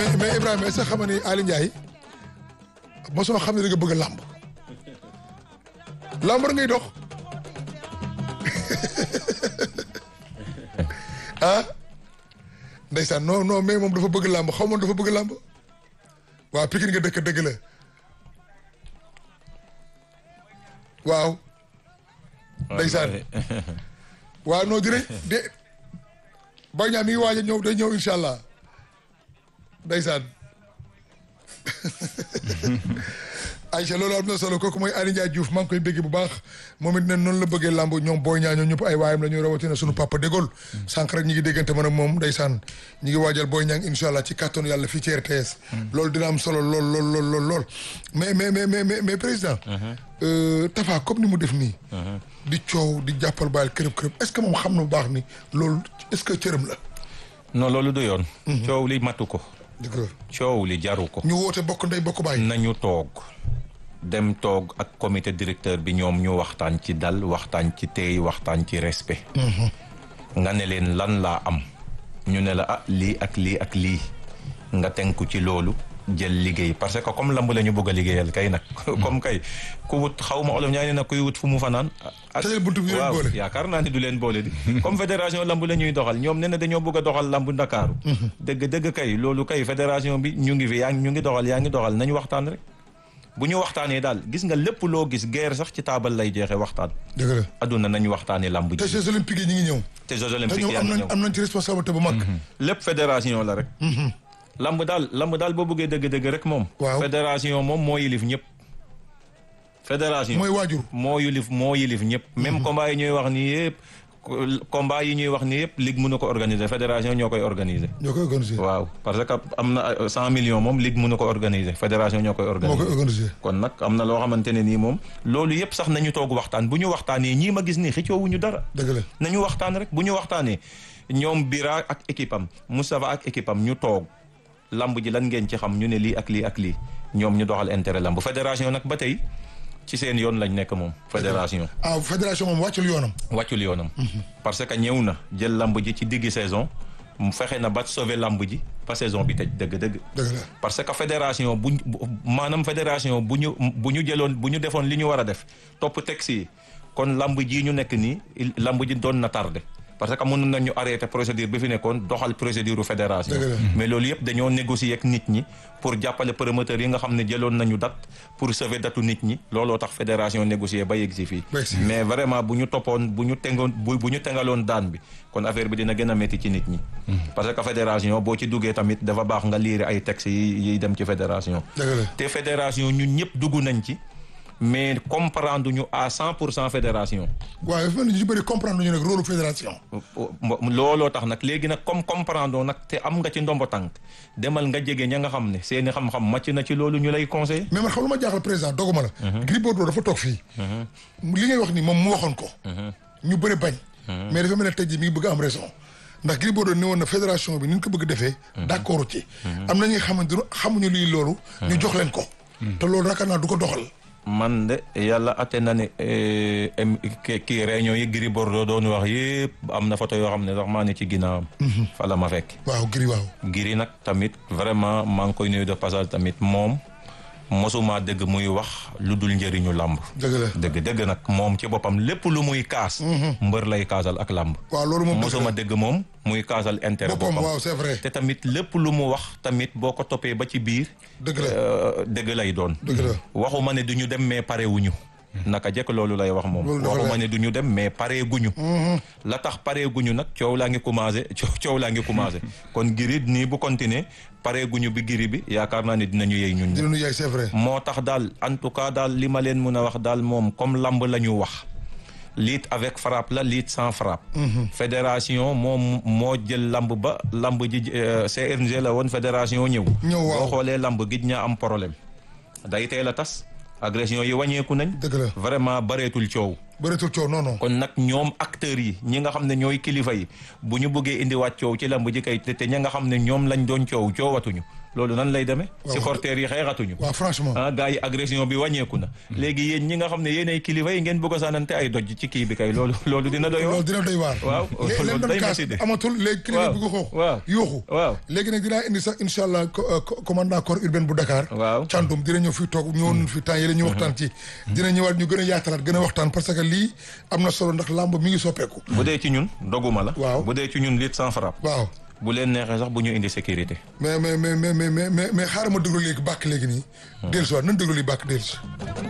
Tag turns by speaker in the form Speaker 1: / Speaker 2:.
Speaker 1: mais mais Ibrahima est-ce que xam nga ni Ali Ndiaye mosoo xam ne da nga bëgg a làmb làmb rek ngay dox ah ndeysaan non non mais moom dafa bëgg làmb xaw ma dafa bëgg làmb waaw Pikine nga dëkk dëgg la waaw ndeysaan waaw non dinañ de Boy Niang mi ngi waaj a ñëw day ñëw incha allah ndeysaan Aïcha loolu am na solo kooku mooy Aly Ndiaye Diouf maa ngi koy bégg bu baax moom it ne noonu la bëggee làmb ñoom Boy Niang ñoom ñëpp ay waayam la ñuy rawatina sunu papa dégol sànq rek ñi ngi déggante man ak moom ndeysaan ñi ngi waajal Boy Niang incha allah ci kàttanu yàlla fii ci RTS loolu dina am solo lool lool lool lool lool mais mais mais mais mais président Tafa comme ni mu def nii di coow di jàppal baal kërëb kërëb est-ce que moom xam na bu baax ni loolu est-ce que cërëm la
Speaker 2: non loolu du yoon coow li matu ko
Speaker 1: dëgg la
Speaker 2: coow li jaru ko
Speaker 1: ñu woote bokk ndey bokk baay
Speaker 2: nañu toog dem toog ak comité directeur bi ñoom ñu waxtaan ci dal waxtaan ci teey waxtaan ci respect nga ne leen lan laa am ñu ne la ah lii ak lii ak lii nga tenku ci loolu jël liggéey parce que comme lamb la ñu bëgg a liggéeyal kay nag comme kay ku wut xaw ma olof ñaa ne nag kuy wut fu mu fanaan ak
Speaker 1: tëjal buntu bi du leen
Speaker 2: waaw
Speaker 1: boole.
Speaker 2: yaakaar naa ni du leen boole di comme fédération lamb la ñuy doxal ñoom ne na dañoo bëgg a doxal lamb ndakaaru dëgg dëgg kay loolu kay fédération bi ñu ngi fi yaa ngi ñu ngi doxal yaa ngi doxal nañu waxtaan rek bu ñu waxtaanee daal gis nga lépp loo gis guerre sax ci taabal lay jeexee waxtaan
Speaker 1: dëgg la
Speaker 2: adduna nañu waxtaanee lamb
Speaker 1: te
Speaker 2: ji
Speaker 1: Jeux olympiques yi ñu ngi ñëw
Speaker 2: te Jeux
Speaker 1: te
Speaker 2: olympiques
Speaker 1: ñoom
Speaker 2: yaa
Speaker 1: am
Speaker 2: ngi
Speaker 1: nañ
Speaker 2: ñëw
Speaker 1: am nañ ci responsabilité bu mag
Speaker 2: lépp fédération la rek lamb daal lamb daal boo bëggee dëgg-dëgg rek moom
Speaker 1: Waaw.
Speaker 2: fédération moom moo yilif ñëpp fédération
Speaker 1: mooy waajur
Speaker 2: moo yilif moo yilif ñëpp même combat yi ñuy wax nii yëpp combat yi ñuy wax nii yëpp ligue mënu ko organiser fédération ñoo koy organiser
Speaker 1: ñoo koy organiser
Speaker 2: waaw parce que am na cent millions moom ligue mënu ko organiser fédération ñoo koy
Speaker 1: moo koy
Speaker 2: organiser
Speaker 1: organiser
Speaker 2: kon nag am na loo xamante ne nii moom loolu yëpp sax nañu toog waxtaan bu ñu waxtaanee ñii ma gis nii xëccoowuñu dara
Speaker 1: dëgg la
Speaker 2: nañu waxtaan rek bu ñu waxtaanee ñoom Bira ak équipe am Moustapha ak équipe am ñu toog lamb ji lan ngeen ci xam ñu ne lii ak lii ak lii ñoom ñu doxal intérêt lamb fédération nag ba tey ci seen yoon lañ nekk moom fédération
Speaker 1: ah fédération moom wàccul yoonam
Speaker 2: wàccul yoonam parce que ñëw na jël lamb ji ci diggi saison mu fexe na ba sauver lamb ji ba saison bi tëj dëgg-dëgg
Speaker 1: dëgg la
Speaker 2: parce que fédération bu bu- maanaam fédération bu ñu bu ñu jëloon bu ñu defoon li ñu war a def topp texte yi kon lamb ji ñu nekk nii il- lamb ji doon na tardé parce que mënoon nañu arrêté procédure bi fi nekkoon doxal procédure fédération
Speaker 1: Dëgg la.
Speaker 2: mais loolu yëpp dañoo négocier ak nit ñi pour jàppale promoteurs yi nga xam ne jëloon nañu date pour sauver datu nit ñi looloo tax fédération négocier ba yegg si fii
Speaker 1: Ba yegg si fii.
Speaker 2: mais vraiment bu ñu toppoon bu ñu tengoon bu bu ñu tengaloon daan bi kon affaire bi dina gën a métti ci nit ñi parce que fédération boo ci duggee tamit dafa baax nga liire ay textes yi yiy dem ci fédération
Speaker 1: dëgg la
Speaker 2: te fédération ñun ñëpp dugg nañ ci mais comprendre ñu à cent pour cent fédération
Speaker 1: waaye dafa mel ni ñu ci bëri comprendre ñu nag rôle fédération
Speaker 2: looloo tax nag léegi nag comme comprendre nag te am nga ci ndombo tànk demal nga jege ña nga xam ne seeni xam-xam màcc na ci loolu ñu lay conseil
Speaker 1: mais man xam lu ma jaaxal président doguma la Gris Bordeaux dafa toog fii li ngay wax ni moom mu waxoon ko ñu bëri bañ mais dafa mel ne tey jii mi ngi bëgg am raison ndax Gris Bordeaux ne woon na fédération bi ni ñu ko bëgg defee d'accord ci am na ñi nga xamante ne xamuñu luy loolu ñu jox leen ko te loolu raakaar naa du ko doxal
Speaker 2: man de yàlla atte na ne eh, em- ki- kii réunion yi Gris Bordeaux doon wax yëpp am na photo yoo xam ne sax maa ne ci ginnaawam fa la ma fekk
Speaker 1: waaw Gris waaw
Speaker 2: Gris nag tamit vraiment maa ngi koy nuyu de passage tamit moom mosuma dégg muy wax lu dul njëriñu làmb
Speaker 1: dëgg la
Speaker 2: dëgg dëgg nag moom ci boppam lépp lu muy kaas mbër lay kaasal ak làmb
Speaker 1: waaw loolu moom dëgg
Speaker 2: mosuma
Speaker 1: la
Speaker 2: dégg moom muy kaasal intérêt
Speaker 1: boppam
Speaker 2: boppam
Speaker 1: waaw c'est vrai
Speaker 2: te tamit lépp lu mu wax tamit boo ko toppee ba ci biir
Speaker 1: dëgg la
Speaker 2: euh, dëgg lay doon
Speaker 1: dëgg la
Speaker 2: waxuma ne du ñu dem mais pare wuñu naka jekk loolu lay wax moom
Speaker 1: Loolu dafa
Speaker 2: waxuma
Speaker 1: leer.
Speaker 2: ne du ñu dem mais pare guñu la tax pare guñu nag coow laa ngi commencé coow coow laa ngi commencé kon giri nii bu continuer pare guñu bi giri bi yaakaar naa ne dinañu yey ñun ñëpp.
Speaker 1: dina nu yaay c'est vrai
Speaker 2: moo tax daal en tout cas daal li ma leen mën a wax daal moom comme lamb la ñu wax lutte avec frappe la lutte sans frappe fédération moom moo jël lamb ba lamb ji euh, CRG la woon fédération ñëw
Speaker 1: Ñëw, waaw.
Speaker 2: boo xoolee lamb gij ñaa am problème day teel a tas agression yi wàññeeku nañ
Speaker 1: dëgg la
Speaker 2: vraiment bareetul coow
Speaker 1: bëreetul coow non non.
Speaker 2: kon nag ñoom acteurs yi ñi nga xam ne ñooy kilifa yi bu ñu bëggee indiwaat coow ci lamb ji kay te te ña nga xam ne ñoom lañ doon coow coowatuñu loolu nan lay demee.
Speaker 1: waaw
Speaker 2: supporters yi xeexatuñu.
Speaker 1: waaw franchement.
Speaker 2: ah gars yi agression bi wàññeeku na. léegi yéen ñi nga xam ne yéenay kilifa yi ngeen bëgg a saanante ay doj ci kii bi kay loolu loolu dina doy
Speaker 1: loolu
Speaker 2: waar.
Speaker 1: dina doy waar.
Speaker 2: waaw
Speaker 1: léegi leen
Speaker 2: loolu
Speaker 1: doon
Speaker 2: day
Speaker 1: kaas
Speaker 2: métti de.
Speaker 1: amatul léegi kilifa
Speaker 2: waaw
Speaker 1: bi ko xoox.
Speaker 2: waaw
Speaker 1: yuuxu.
Speaker 2: waaw.
Speaker 1: léegi nag dinaa indi sax incha allah co- euh, co- commandant corps urbain bu Dakar.
Speaker 2: waaw.
Speaker 1: Thiandoum dina ñëw fii toog ñëwoon fi temps yële ñu waxtaan ci. dina ñëwaat ñu gën a yaatalaat gën a waxtaan parce que lii am na solo ndax làmb mi ngi soppeeku.
Speaker 2: bu dee ci ñun doguma la.
Speaker 1: Waaw.
Speaker 2: bu dee ci ñun lutte sans frappe.
Speaker 1: waaw
Speaker 2: bu leen neexee sax bu ñu indi sécurité.
Speaker 1: mais mais mais mais mais mais mais xaaral ma déglu léegi bàkk léegi nii. dellusiwaat nañ déglu lii bàkk dellusi.